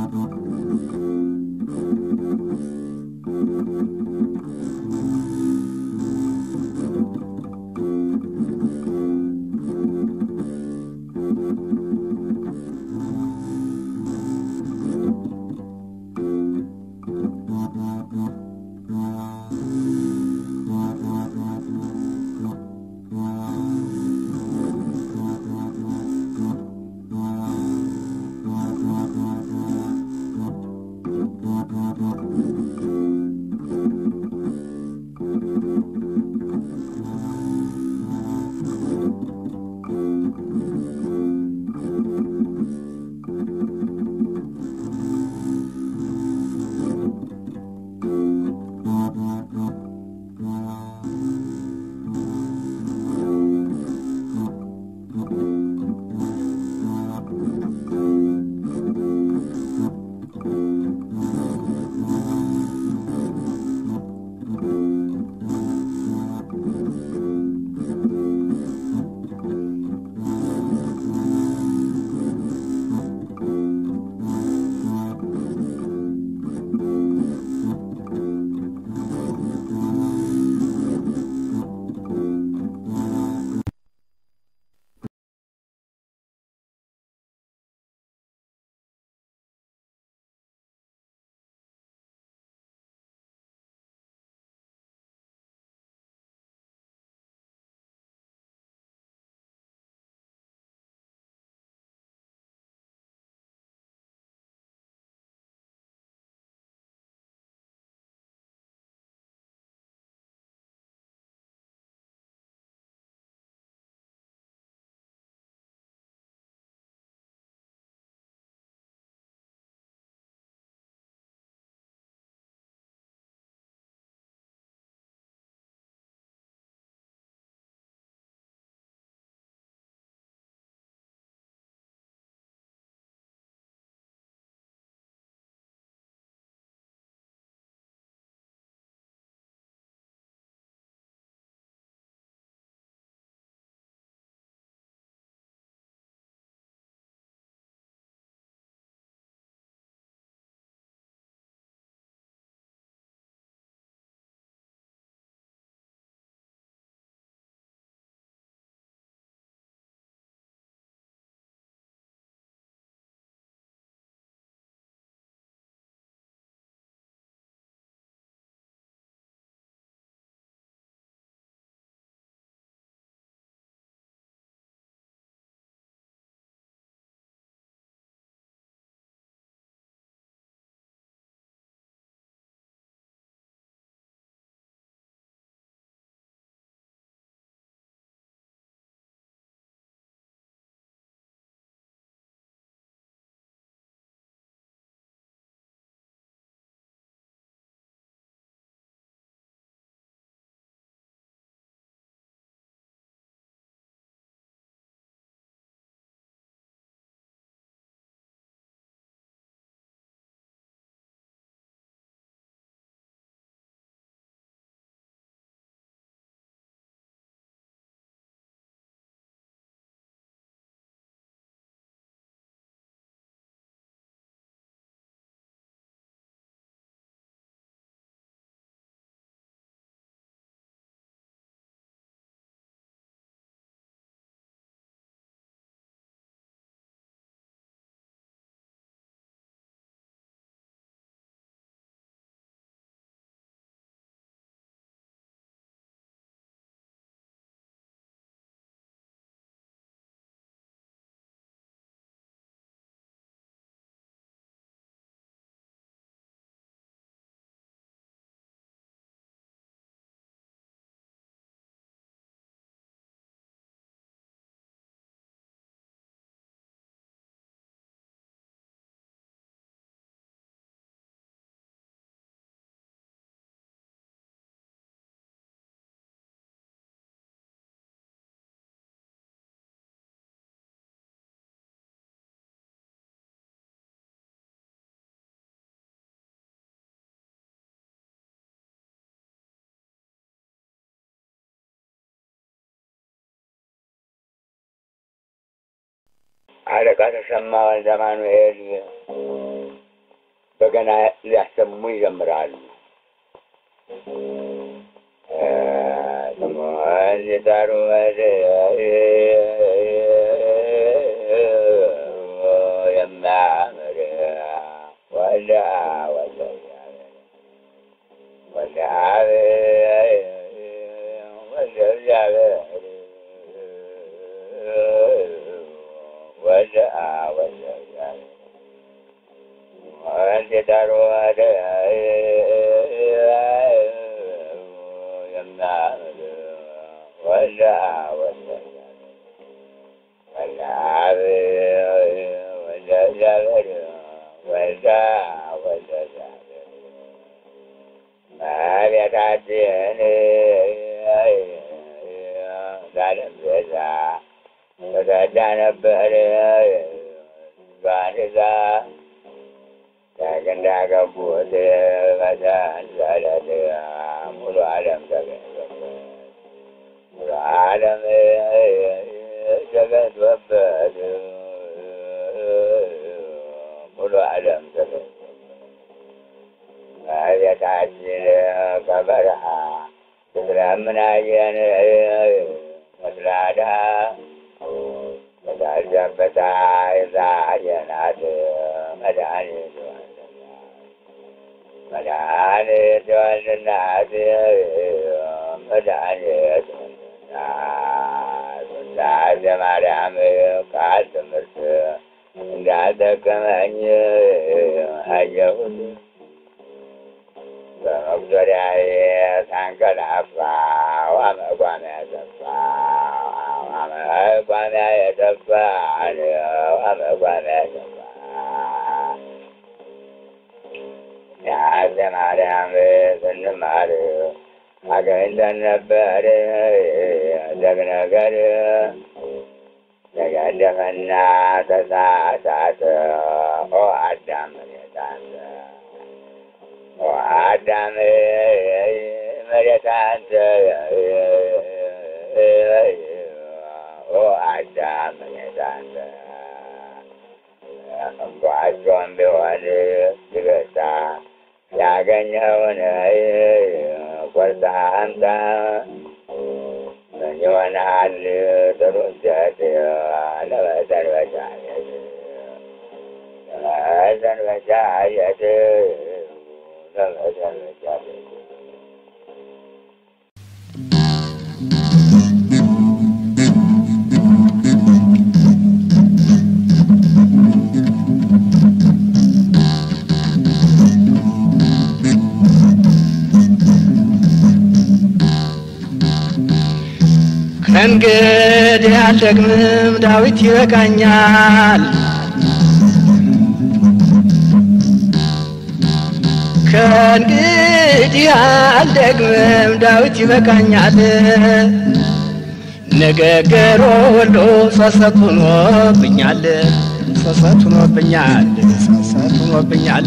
አለቃ ተሰማ ወልደ አማኑኤል በገና ሊያሰሙ ይጀምራሉ። ስሙን ሲጠሩ የሚያምር ወልደ ወልደ ወልደ አብ ወልደ እግዚአብሔር ወልደ አብ ወልደ እግዚአብሔር ወልድ ሲጠሩ የሚያምር ወልደ አብ ወልደ ወልደ አብ ወልደ እግዚአብሔር ወልደ አብ ወልደ እግዚአብሔር እመቤታችን ለዓለም ቤዛ ተሰዳ ነበር ዙፋን ይዛ ከግንዳ ገቡት በሰንሰለት ሙሉ ዓለም ተገኝቶበት ሙሉ ዓለም ተገኝቶበት ሙሉ ዓለም ተገኝቶበት እመቤታችን ከበረሃ ስትለምናየን መስላዳ በታዘበታ ይዛየናት መድኃኒት መድኃኒት ወልድናት መድኃኒት ወልድናት ውዳሴ ማርያም ቃል ትምህርት እንዳልጠቀመኝ አየሁት በመቁጠሪያዬ ሳንቀላፋ ዋመቋሚያ ጠፋ ዋመቋሚያ የጠፋ ዋመቋሚያ ጠፋ ያዘ ማርያም ስንማር አገኝተን ነበር ደግ ነገር ተገደፈና ተሳሳተ ኦ አዳም መሬታንተ ኦ አዳም መሬታንተ ኦ አዳም መሬታንተ እንኳቸውም ቢሆን ይገታ ያገኘውን ቆርጠህ አምጣ ምን ይሆናል ጥሩ እንጨት ለመሰንበቻ ቤት ለመሰንበቻ ቤት ለመሰንበቻ ቤት ከእንግዲህ አልደግምም ዳዊት ይበቃኛል። ከእንግዲህ አልደግምም ዳዊት ይበቃኛል። ንግግሩ ሁሉ ጸጸት ሆኖብኛል፣ ጸጸት ሆኖብኛል፣ ጸጸት ሆኖብኛል።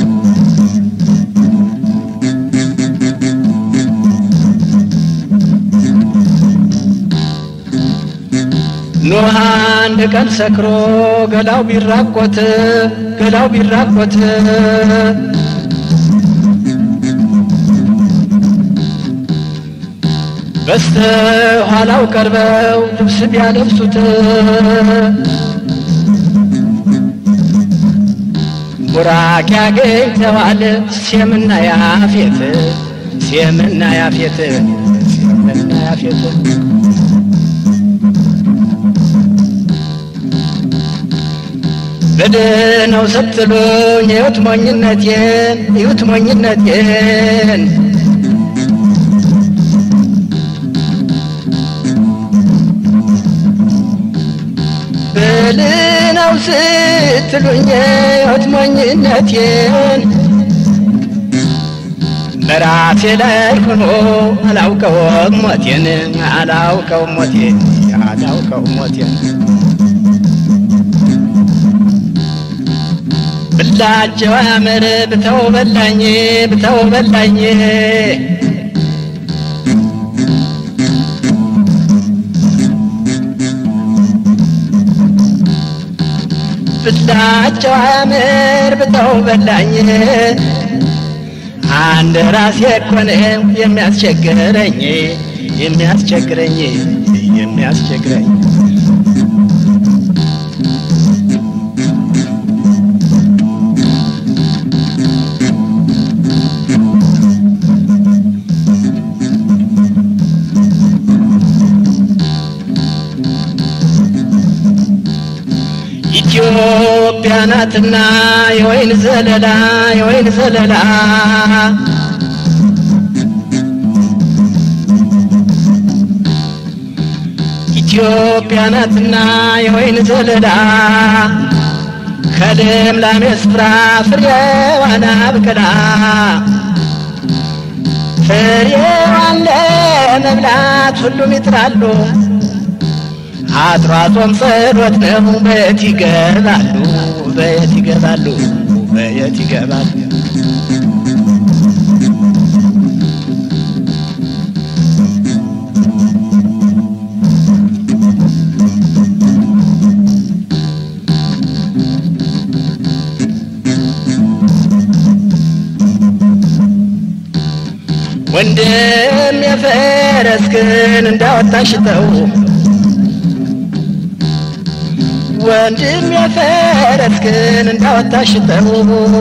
ኖህ አንድ ቀን ሰክሮ ገላው ቢራቆት ገላው ቢራቆት በስተ ኋላው ቀርበው ልብስ ቢያለብሱት ቡራክ ያገኝተዋል ሴምና ያፌት ሴምና ያፌት ሴምና ያፌት በደህናው ስትሉኝ እዩት ሞኝነቴን እዩት ሞኝነቴን በልነው ስትሉኝ እዩት ሞኝነቴን በራሴ ላይ ሆኖ አላውቀውም ሞቴን አላውቀውም ሞቴን አላውቀውም ሞቴን ብላቸው አመር ብተው በላኝ ብተው በላኝ ብላቸው አያምር ብተው በላኝ አንድ ራሴ እኮ ነው የሚያስቸግረኝ የሚያስቸግረኝ የሚያስቸግረኝ ኢትዮጵያ ናትና የወይን ዘለላ የወይን ዘለላ ኢትዮጵያ ናትና የወይን ዘለላ ከልምላሜ ስፍራ ፍሬዋን አብቅላ ፍሬዋን ለመብላት ሁሉም ይጥራሉ። አጥሯቶም ጸሎት ነው። በየት ይገባሉ? በየት ይገባሉ? በየት ይገባሉ? ወንድም የፈረስክን እንዳወጣሽተው ወንድም የፈረስክን እንዳወጣሽተው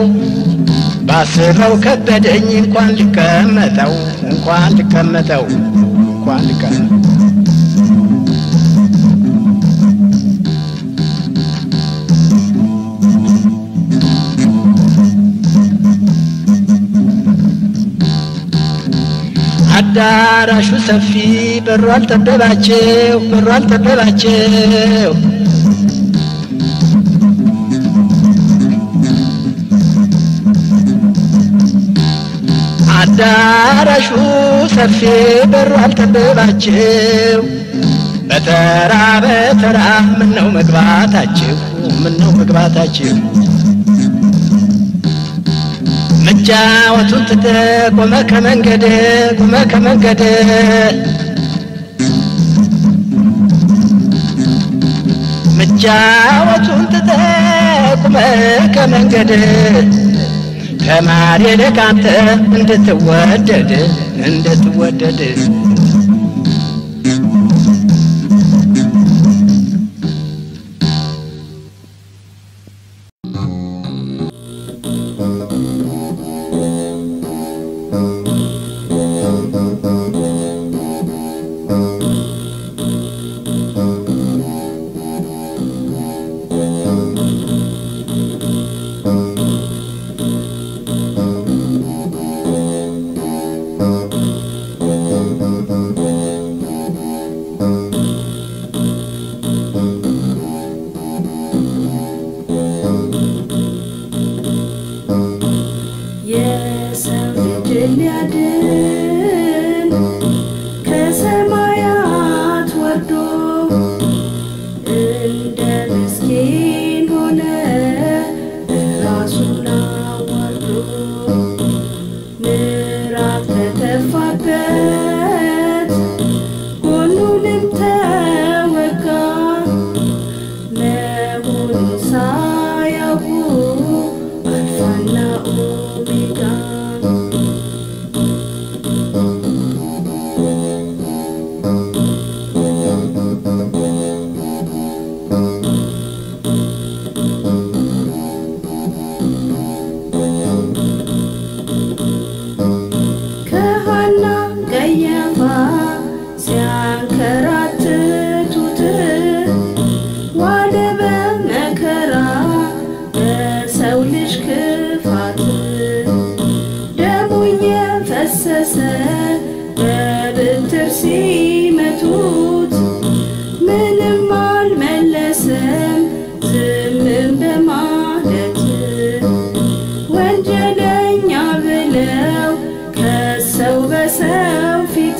ባስበው ከበደኝ እንኳን ልቀመጠው እንኳን ልቀመጠው እንኳን ልቀመጠው አዳራሹ ሰፊ በሩ አልጠበባቸው በሩ አልጠበባቸው አዳራሹ ሰፊ በሩ አልጠበባቸው በተራ በተራ ምነው መግባታችሁ ምነው መግባታችሁ መጫወቱን ትተ ቆመ ከመንገድ ቆመ ከመንገድ መጫወቱን ትተ ቆመ ከመንገድ ተማሪ ለካንተ እንድትወደድ እንድትወደድ የሰው ልጅ ሊያድን ከሰማያት ወርዶ እንደ ምስኪን ሆነ ራሱን አዋርዶ ምዕራፍ ተተፋበት ጎኑንም ተወጋ መሆኑን ሳያውቁ አልፋና ኦሜጋ ከሐና ቀያፋ ሲያንከራትቱት ዋለ በመከራ በሰው ልጅ ክፋት ደሙ የፈሰሰ በብትር ሲመቱት ምንም አልመለሰም ዝምም በማለት ወንጀለኛ ብለው ከሰው በሰው ፊት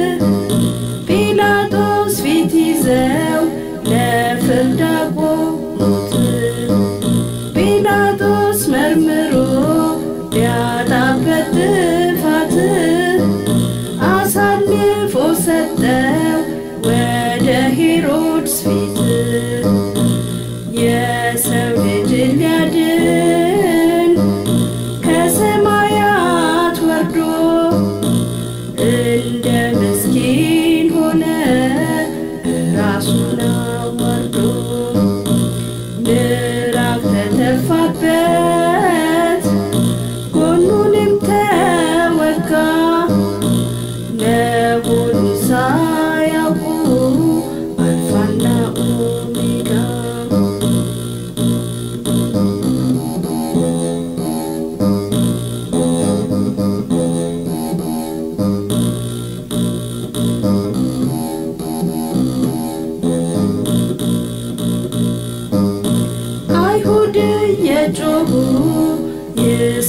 ጲላጦስ ፊት ይዘው ለፍርድ አቆሙት። ጲላጦስ መርምሮ ቢያጣበት ጥፋት አሳልፎ ሰጠው ወደ ሄሮድስ ፊት የሰው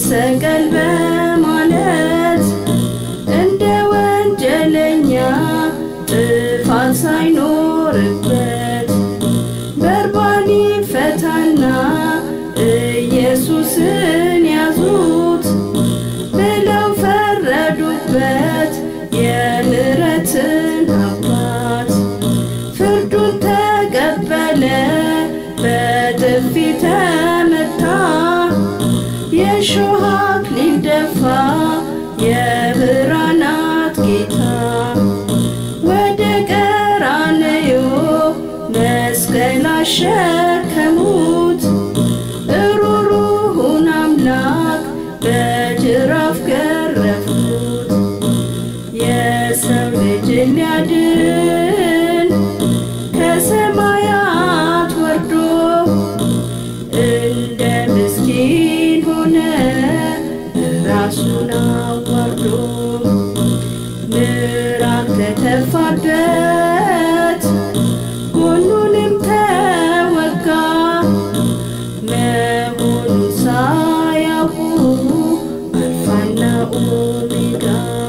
ይሰቀል በማለት እንደ ወንጀለኛ ጥፋት ሳይኖርበት በርባን ፈታና ኢየሱስን ያዙት ብለው ፈረዱበት የምሕረትን አባት ፍርዱን ተቀበለ በጥፊ ተመታ የእሾህ አክሊል ደፋ የብርሃናት ጌታ ወደ ቀራንዮ መስቀል አሸከሙት እሩሩሁን አምላክ በጅራፍ ገረፉት የሰው ልጅ ሊያድን ከሰማያት ወርዶ እንደ ምስኪን ሆነ ራሱን አዋርዶ ምራቅ ተተፋበት ጎኑንም ተወጋ መሆኑን ሳያውቁ አልፋና ኦሜጋ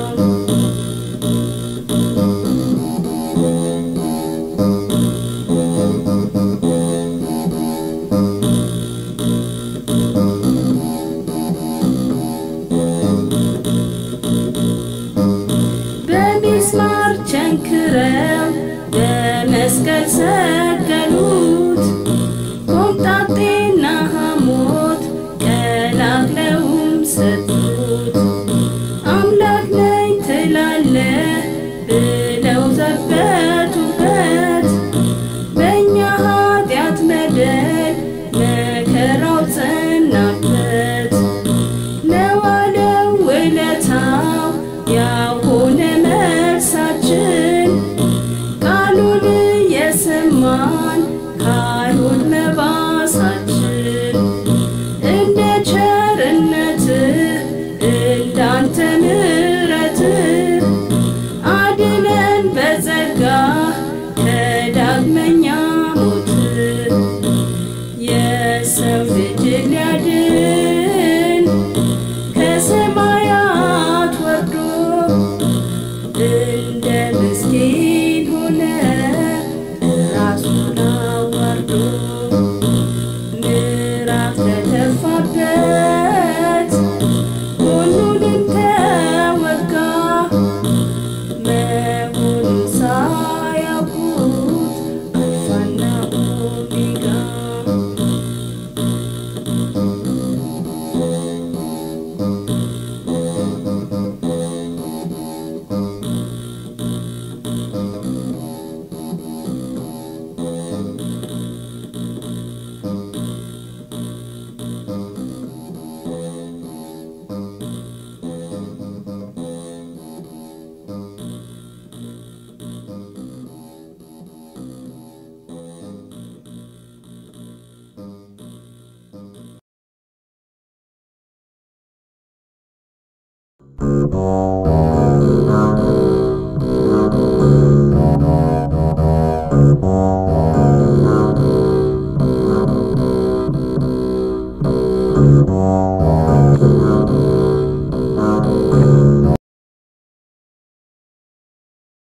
በሚስማር ቸንክረው በመስቀል ሰቀሉት ኮምጣጤና ሐሞት ቀላቅለውም ሰጡት አምላክ ነኝ ትላለህ ብለው ዘበቱበት በእኛ ኃጢአት በደል መከራው ጸናበት ለዋለው ውለታው ያሆነ መልሳችን ቃሉን የሰማን ካሉን መባሳችን እንደ ቸርነትህ እንዳንተ ምሕረትህ አድነን በጸጋ ከዳግመኛ ሞት የሰው ልጅ ሊያድን ከሰማያት ወርዶ እንደ ምስኪን ሆነ ራሱን አዋርዶ ምዕራፍ ተተፋበት ጎኑንም ተወጋ መሆኑን ሳያውቁት አልፋና ኦሜጋ Thank